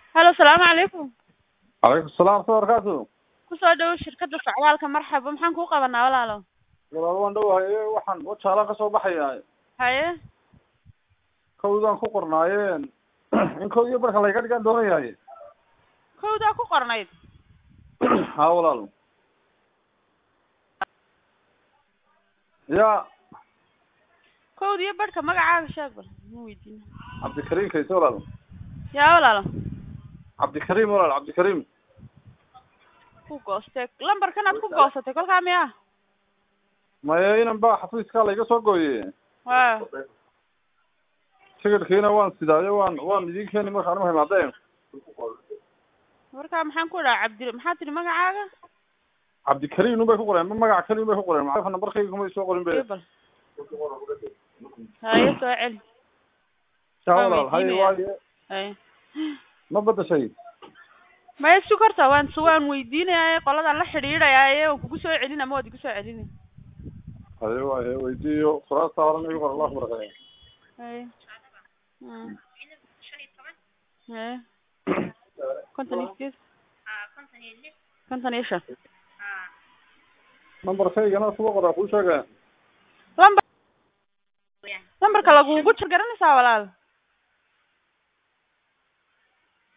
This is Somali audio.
halo salaamu calaykum calaykum salaam waraxmatullahi barakaatu kusoo dhow shirkadda socdaalka marxaba maxaan kuu qabanaa walaalo walaal waan dhowahay waxaan wajaalaan ka soo baxayaa haye kowdaan ku qornaayeen in kow iyo barka layga dhigaan doonayahay kowdaa ku qornayd ha walaal ya kowda iyo barhka magacaaga sheeg bal ma weydiina cabdikariim kayse walaal yaa walaalo cabdikariim walaal cabdikariim ku goostee lambarkan aad ku goosatay kolkaa miya maya inan ba xafiiskaa layga soo gooye wa tigidhkiina waan sidaayo waan waan idin keeni markaan u himaadeen markaa maxaan ku dhaha cabdi maxaa tidhi magacaaga cabdikariim un bay ku qoreen ma magac keliun bay ku qoreen ma nambarkayga kumay soo qorin be bal haye soo celi ya waan walaal haye weydiinaya. waaye haye ma badashay maya sug horta waan s waan weydiinayaa qoladan la xidhiidhayaa waan kugu soo celin ama waad igu soo celini haye waaye weydiiyo kuraasta horan igu qor allah barakeeyo haye Mm. haye konton iyo sideed konton iyo shan nambarkaygana kuga qoraa kuu sheega lambar lambarka lagugu jir garanaysaa walaal